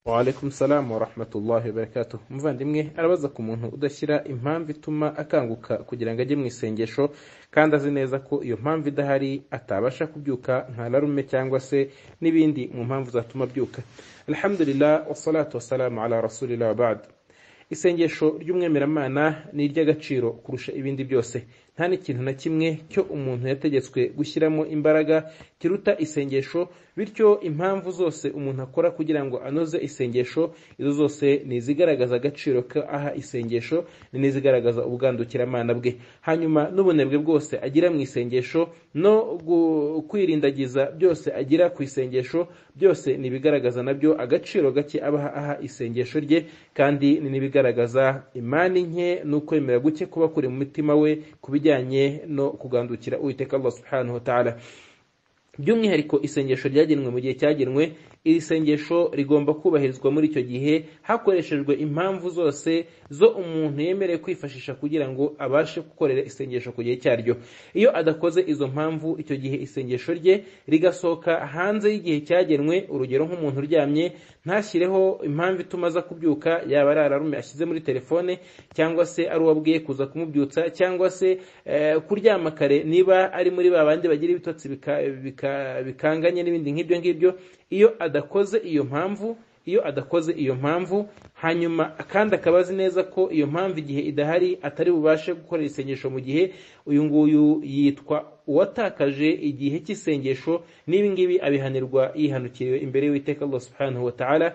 Waalaikum salam wa rahmatullahi wa barakatuh. Muvandimwe arabaza ku muntu udashyira impamvu ituma akanguka kugira ngo ajye mu isengesho kandi azi neza ko iyo mpamvu idahari atabasha kubyuka nka larume cyangwa se n'ibindi mu mpamvu zatuma abyuka. Alhamdulillah wassalatu wassalamu ala rasulillah wa ba'd. Isengesho ry'umwemeramana ni iry'agaciro kurusha ibindi byose. Nta n'ikintu na kimwe cyo umuntu yategetswe gushyiramo imbaraga kiruta isengesho, bityo impamvu zose umuntu akora kugira ngo anoze isengesho, izo zose ni izigaragaza agaciro ko aha isengesho, ni n'izigaragaza ubwandukiramana bwe. Hanyuma n'ubunebwe bwose agira mu isengesho no kwirindagiza byose agira ku isengesho, byose ni ibigaragaza nabyo agaciro gake abaha aha isengesho rye, kandi ni n'ibigaragaza imani nke n'ukwemera guke kuba kuri mu mutima we ku bijyanye no kugandukira uwiteka Allah subhanahu wa ta'ala by'umwihariko isengesho ryagenwe mu gihe cyagenwe iri sengesho rigomba kubahirizwa muri icyo gihe hakoreshejwe impamvu zose zo umuntu yemerewe kwifashisha kugira ngo abashe gukorera isengesho ku gihe cyaryo iyo adakoze izo mpamvu icyo gihe isengesho rye rigasohoka hanze y'igihe cyagenwe urugero nk'umuntu uryamye ntashyireho impamvu ituma aza kubyuka yaba ari ararume ashyize muri telefone cyangwa se ari uwo abwiye kuza kumubyutsa cyangwa se kuryama kare niba ari muri ba bandi bagira ibitotsi bika bikanganye n'ibindi nk'ibyo ngibyo iyo adakoze iyo mpamvu iyo adakoze iyo mpamvu hanyuma kandi akaba azi neza ko iyo mpamvu igihe idahari atari bubashe gukora isengesho mu gihe uyu nguyu yitwa uwatakaje igihe cy'isengesho n'ibi ngibi abihanirwa yihanukiriwe imbere y'uwiteka Allah subhanahu wa ta'ala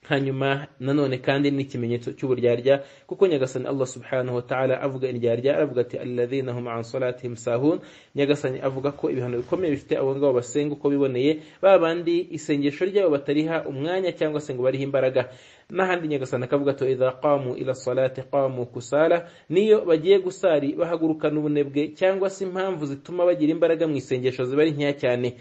hanyuma nanone kandi n'ikimenyetso cy'uburyarya kuko nyagasani Allah subhanahu wa ta'ala avuga iryarya aravuga ati alladhina hum an salatihim sahun nyagasani avuga ko ibihano bikomeye bifite abo ngabo basenga uko biboneye babandi isengesho ryabo batariha umwanya cyangwa se ngo bariho imbaraga n'ahandi nyagasani akavuga to idha qamu ila salati qamu kusala niyo bagiye gusari bahagurukana ubunebwe cyangwa se impamvu zituma bagira imbaraga mu isengesho zibari nkeya cyane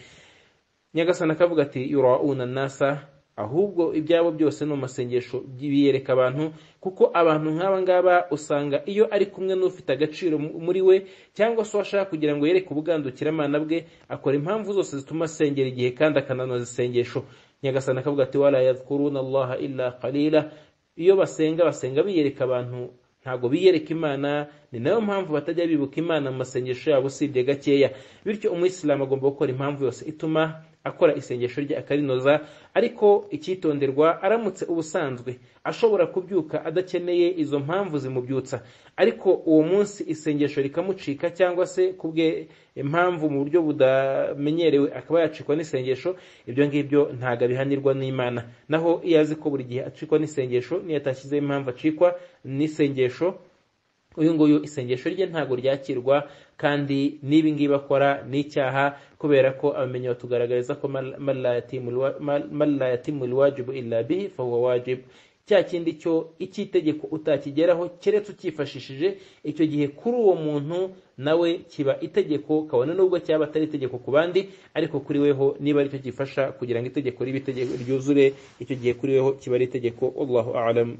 nyagasani akavuga ati yurauna nasa ahubwo ibyabo byose ni amasengesho biyereka abantu kuko abantu nk'aba ngaba usanga iyo ari kumwe n'ufite agaciro muri we cyangwa se uwashaka kugira ngo yereke ubugandukiramana bwe akora impamvu zose zituma asengera igihe kandi akananoza isengesho nyagasana akavuga ati wala yadhkuruna allaha illa qalila iyo basenga basenga biyereka abantu ntabwo biyereka imana ni nayo mpamvu batajya bibuka imana mu masengesho yabo usibye gakeya bityo umuyisilamu agomba gukora impamvu yose ituma akora isengesho rye akarinoza ariko icyitonderwa aramutse ubusanzwe ashobora kubyuka adakeneye izo mpamvu zimubyutsa ariko uwo munsi isengesho rikamucika cyangwa se kubwe impamvu mu buryo budamenyerewe akaba yacikwa n'isengesho ibyo ngibyo ntabwo abihanirwa n'imana naho iyo azi ko buri gihe acikwa n'isengesho niyo atashyizeho impamvu acikwa n'isengesho uyu nguyu isengesho rye ntabwo ryakirwa kandi n'ibi ngibi akora n'icyaha kubera ko abamenyi batugaragariza ko malla yatimu lwajibu illa bihi fahuwa wajibu cya kindi cyo icy'itegeko utakigeraho keretse ukifashishije icyo gihe kuri uwo muntu nawe kiba itegeko kabone n'ubwo cyaba atari itegeko ku bandi ariko kuri weho niba aricyo gifasha kugira ngo itegeko ribe itegeko ryuzure icyo gihe kuri weho kiba ari itegeko allahu alam